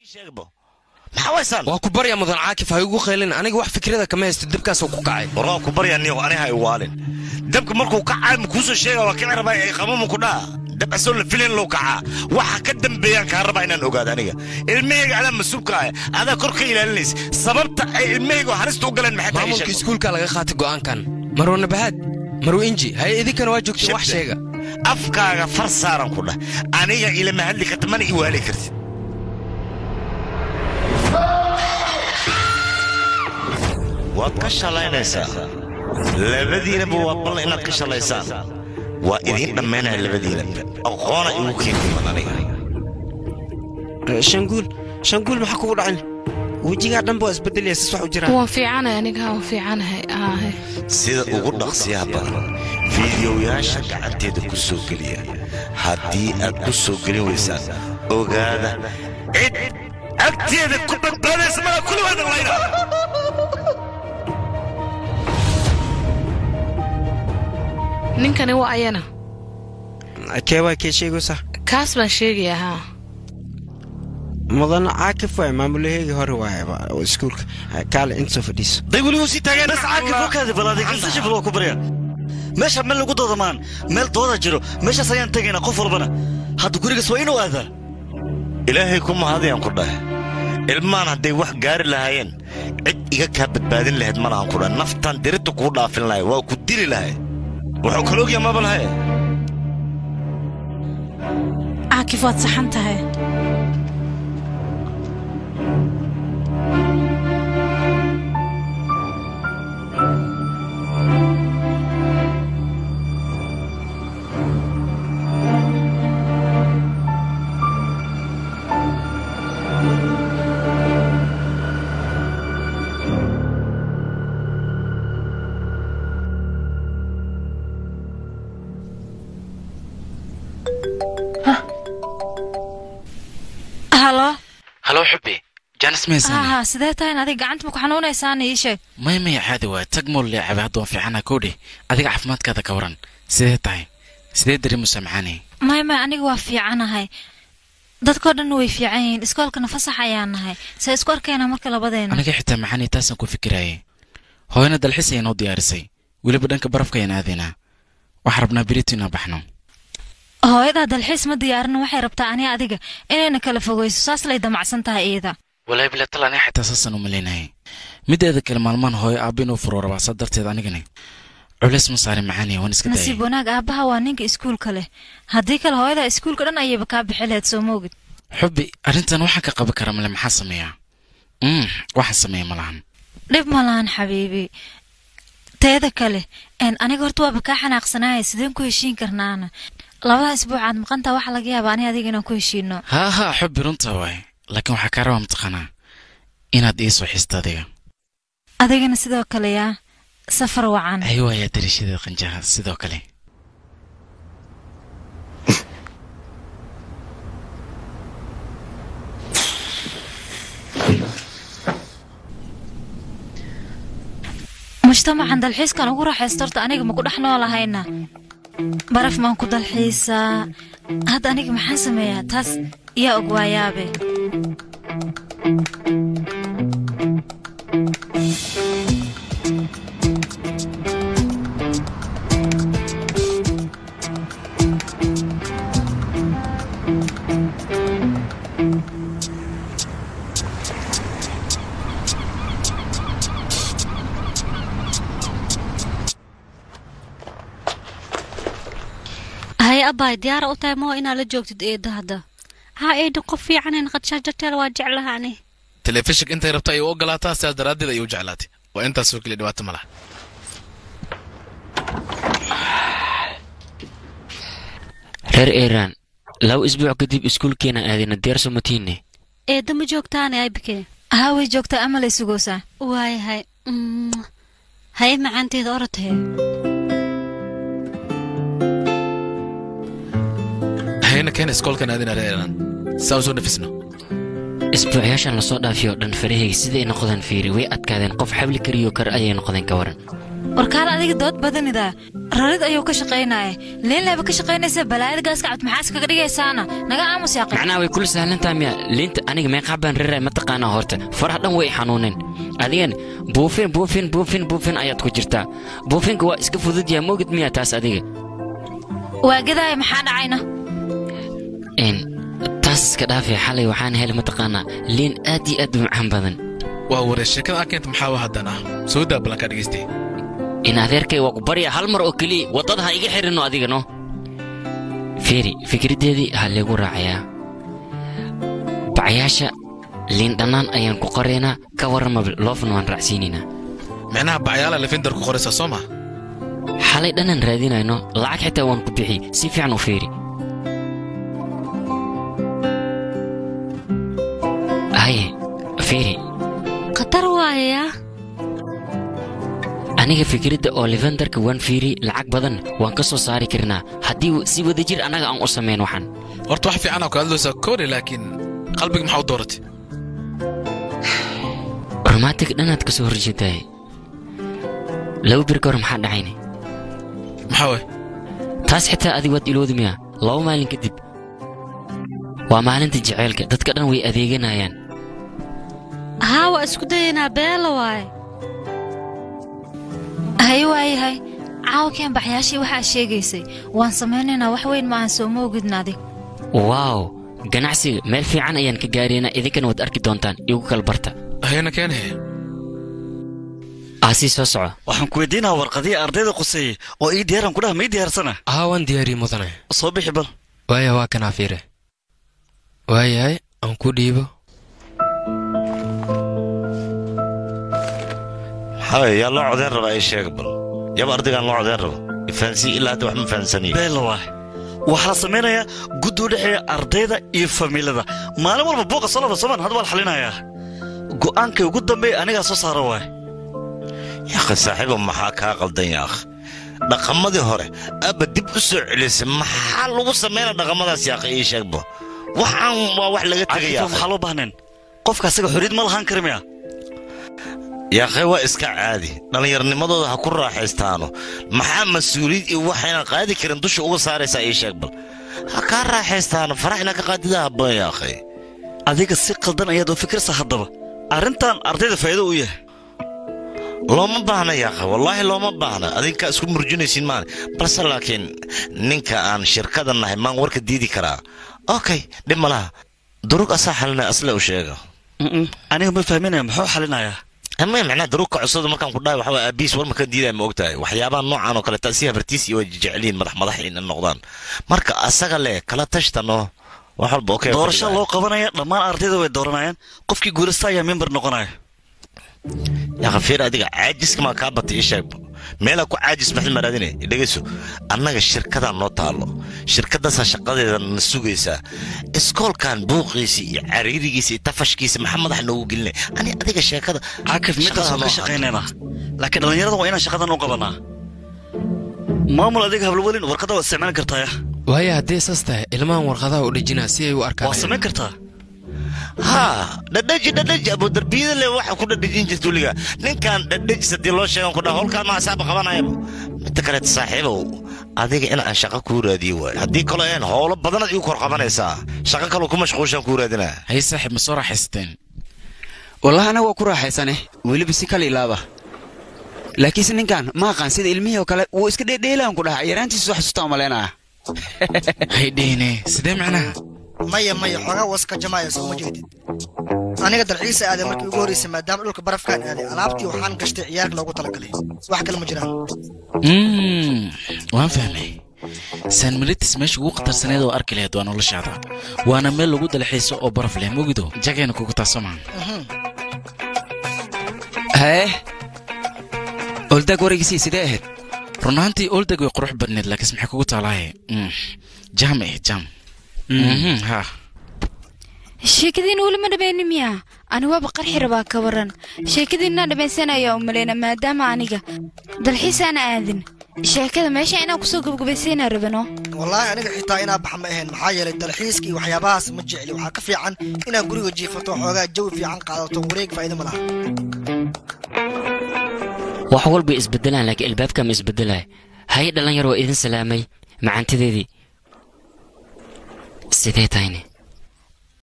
maxaa waysaan waa ku barya mudan caakif ha igu qaylin aniga wax fikrada kama haysto dibkaasoo ku kacay warwaa ku baryaa niyow aniha iwaalin dabka markuu kacay ma kuusoo sheega waa kici rabaa ay qamamu ku dhaa dab asoo la filayn low kacaa waxa ka dambeeyaan kaa rabaa inaan ogaado aniga ilmahayga adaa mas-uulka ah adaa kor ka ilaalinaysa sababta ay ilmahayga halista u galeen maxay tahay ii maamulka sheeg. iskuulka laga qaatay go'aankan marwo nabahaad marwo inji haye idinkana waa joogtiin wax sheega afkaaga far saaran ku dhah aniga ilama hadli karta mana iwaali kartid waad ka shalaynaysaa labadiinaba waa ballan inaad ka shalaysaan waa idiin dhammaynaya labadiinaba aqoona igu keentiman aniga shanguul shanguul maxaa kugu dhacin wejigaa dhanba waa isbedelaya sis wax u jiraan waan fiicanahay aniga waan fiicanahay aahe sida ugu dhaqsiyaha badan fiidiyoyaasha gacanteeda ku soo geliya haddii aad ku soo gelin weysaan ogaada cid agteeda ku badbaadaysa mala kulibaada layna ninkani waa ayana kee waa kee sheegaysaa kaas baan sheegayaa haa mudan caakif waay maamulaheygii hore waay oo iskuulka kaale inta soo fadhiiso day weligu sii taageen bas caakif wakaadi balaaday kansa shifil waa ku barya meesha meel lagu doodamaan meel dooda jiro meeshaas ayaan tegaynaa qof walbana hadda gurigaas waa inuu aadaa ilaahay ku mahadiyaan ku dhahe ilmaan hadday wax gaari lahaayeen cid iga kaa badbaadin lahayd ma lahan ku dhahe naftan dirita kuu dhaafin lahay waa ku dili lahay wuxuu kala ogyaa maba lahaye caakif waad saxan tahay halo halo xubbi jaanis maysan haha sidee tahayn adiga gacanta ma ku xanuunaysaana ii sheeg may maya caadi waa tag mool leecabe hadda waan fiicana koodhi adiga caafimaadkaada ka waran sidee tahay sidee dareemusa macaani may may aniga waa fiicanahay dadkoo dhan way fiican yihiin iskoolkana fasax ayaan nahay se isku arkayna marka labadeena aniga xitaa macaani taasaan ku fikirayay hooyana dalxis ayay noo diyaarisay weliba dhanka barafka ayaan aadaynaa waxaan rabnaa berito inaan baxno hooyadaa dalxiis ma diyaarin waxay rabtaa ani adiga inayna kala fogeyso saas lay damacsan tahay iyada walaahi bilatal aniga xitaa saasaan u malaynayay mideeda kale maalmaan hooyo aabba inuu furo rabaa saa darteed anigani culays ma saarin macaani waan iska nasiib daayay wanaag aabbaha waa ninka iskuulka leh haddii kale hooyadaa iskuulka dhan ayayba kaa bixi lahayd soo moogid xubbi arrintan waxaan ka qaban karaa male maxaa sameeyaa mm waxaan sameeya ma lahan dhib ma lahan xabiibi teeda kale een aniga horta waaba kaa xanaaqsanaaya sideen ku heshiin karnaana labada isbuucaad maqantaa waxaa laga yaabaa ani adiga inaan ku heshiino haa haa xubbi runta waay laakiin waxaa kaa rabaa mataqaanaa inaad ii soo xisto adiga adigana sidoo kale yaa safar wacan ay waayaa darishada qanjaha sidoo kale mujtamacan dalxiiskan ugu raaxaysto horta aniga ma ku dhex noolahayna baraf maan ku dalxiisaa hadda aniga maxaan sameeyaa taas yaa og waayaabe haye abbaay diyaara u tahay maho inaad la joogtid eedda hadda haa eedda qof fiicanan qadshaajateel waa jeclahaani telefishinka intay rabto ayay u ogolaataa sidaas daraaddeed ayay u jeclaatay waa intaasoo keliya dhibaato ma laha reer iiraan laba isbuuc kadib iskuulkeena aadayna diyaarso matiine eedda ma joogtaane aybikee haa way joogtaa ama lay sugoosaa waayahay Mm. haye macaanteeda orodhee hayna keena iskoolkan aadina reeran saa u soo nafisno isbuucyaashan lasoo dhaafiyo dhan farahayga siday noqdeen fiiri way adkaadeen qof xabli kariyo kar ayay noqdeen ka waran warkaal adiga dood badanidaa rarid ayuu ka shaqaynaya liinleeba ka shaqaynaysa balaayada gaaska cabd maxaas kaga dhigaysaana naga aamus yaaqi macnaha way kula sahlantaha miya liinta aniga meeqaa baan riray mataqaanaa horta faraha dhan way xanuuneen adigan buufin buufin buufin buufin ayaad ku jirtaa buufinka waa iska fudud yaha moogid miya taas adiga waa gadaaya maxaa dhacayna Een, taas iska dhaafay xalay waxaan helay mataqaanaa liin aad iyo aad u macaan badan waa waree sheekada aa keenta maxaa haddana soo daa ballankaa dhegaystay in adeerkay waa ku barya hal mar oo keliya waddada ha iga xirino adiga no fiiri fikraddeedii ha leegu raacayaa bacayaasha liin dhannaan ayaan ku qoraynaa ka warrama loofna waan raacsiinaynaa micnaha bacyaala lefindar ku qoraysaa soo ma xalay dhanaan raadinayno lacag xitaa waan ku bixi si fiican u fiiri haye fiiri khatar waayayaa aniga fikradda oo levendarka waan fiiri lacag badan waan ka soo saari karnaa haddii si wadajir annaga aan u samayn waxaan horta wax fiican oo ka hadlaysaa kore laakiin qalbiga maxaa u dooratay romantic dhanaad ka soo horjeedaay laba bir ka hor maxaa dhacayna maxaa waay taas xitaa adig waad ilowdi miya laba maalin kadib waa maalinta jaceylka dadka dhan way adeeganayaan haa waa isku dayaynaa beela waaye haye waayahay caawkeen baxyaashii waxaa sheegaysay waan samaynaynaa wax weyn maahan soo ma ogidna adig waaw ganacsiga meel fiican ayaan ka gaaraynaa idinkana waad arki doontaan igu kala barta hayna keenahe aasii soo soco waxaan ku weydiinahaa warqadihii ardayda quseeyey oo ii diyaaran ku dhaha ma ii diyaarsana haa waan diyaariyey mudane soo bixi bal waaya waa kanaa fiire waayahay aan ku dhiibo maxaa yaa loo codeyn rabaa ii sheega bal yaba ardaygaan loo codeyn rabo ifaansii ilaa hadda wax ma fahansaniyo beela waay waxaa la samaynayaa guddi u dhexeeya ardayda iyo famiilada maalin walba buuqa soo laba soman hadda waa la xalinayaa go'aankay ugu dambeeya anigaa soo saara waay yaakhi saaxiibo maxaa kaa qaldan yaakh dhaqamadii hore abba dib u soo celisay maxaa lagu samaynaa dhaqamadaas yaakhi ii sheegbo waxaan waa wax laga tegay cakifa maxaa loo baahneen qofka asaga xorriyad ma lahaan kara miya yaakhay waa iska caadi dhallinyarnimadooda ha ku raaxaystaano maxaa mas-uuliyad iyo waxaynan qaadi karin dusha uga saaraysaa ii sheeg bal ha kaa raaxaystaano farax inaa ka qaadida habboon yaakhay adiga si qaldan ayaad u fikirsa haddaba arrintan ardayda faa'iido u yahay looma baahna yaakha wallaahi looma baahna adinkaa isku murjinaysiin maane balse laakiin ninka aan shirkada nahay maan warka diidi karaa okay dhib ma laha durug asaa xalinaya asle u sheega aniga ma fahminaya muxuu xalinayaa ama macnaha daruurka cusubda markaan ku dhahay waxaa aabiis war makan diidaya ma ogtahay waxyaabaha noocan oo kale si habartiis iyo way jeceliin madax madax in noqdaan marka asaga leh kala tashtano wax walba okay doorasho loo qabanaya dhammaan ardayda way dooranayaan qofkii guulasta ayaa member noqonaya yaqa fiir adiga caajiska maa kaa batay ii sheegba meelaa ku caajis maxad maraadine dhegayso annaga shirkadaa noo taalo shirkadaasaa shaqadeeda na sugaysaa iskoolkan buuqiisa iyo cariirigiisa iyo tafashkiisa maxaa madax noogu gelinay ani adiga sheekada caakif midaasoo ka shaqaynaynaa laakiin dhallinyarada waa inaan shaqadan u qabanaa maamul adiga hablawelin warqadda waa isticmaali kartaaya waaya haddii saas tahay ilmahan warqadaha u dhejinaa si ay u arkaan waa samayn kartaa haa dhadhaji dhadhaji abudarbiyada le waxa ku dhadhajin jirta weliga ninkan dhadhajis haddii loo sheegan ku dhaha howlkaan ma asaaba qabanayaba midda kaleeta saaxiibow adiga in aan shaqo kuu raadiyo waay haddii kaloo een howlo badanaad igu kor qabanaysaa shaqo kaloo ku mashquushaan kuu raadinaa hay saaxiib ma soo raaxaysateen wallahi anaga waa ku raaxaysane weliba si kala ilaaba laakiinse ninkan ma aqaan sida ilmihii oo kale wuu iska dheedheelaan ku dhaha yaraantiisu xasuustaa malaynaya hay dhihine sidee macnaha maya maya xoogaa waska jamaaya sooma jeedid aniga dalxiisa aaday markii ugu horreysay maadaama dhulka barafkaan aaday alaabtii waxaan gashtay ciyaarka loogu talagalay wax kale ma jiraan Mm, waan fahmay san melitis meesha ugu khatarsaneed oo arki lahayd waa noloshaada waana meel lagu dalxiiso oo baraf leh mogido jagayna kugu taaso maan hee oldaag waraygiisii sidee ahayd run ahaantii oldeg way qurux badneed laakiinse maxay kugu taalaaye Mm, jam eh jam Mhm, ha sheekadiina weli ma dhamaynin miya ani waaba qarxi rabaa ka waran sheekadiinaa dhammaysanaya u maleyna maadaama aniga dalxiisaana aadin sheekada meesha inaan kusoo gabagabaysaynaa rabano wallaahi aniga xitaa inaa bax ma ahayn maxaa yeelay dalxiiska iyo waxyaabahaas ma jecli waxaa ka fiican inaad guriga jiifato xoogaa jawi fiican qaadato wareeg faa'iido ma laha wax walba isbedelaan laakiin albaabka ma isbedelaya haye dhalinyar waa idin salaamay macantideedii sidee tahayne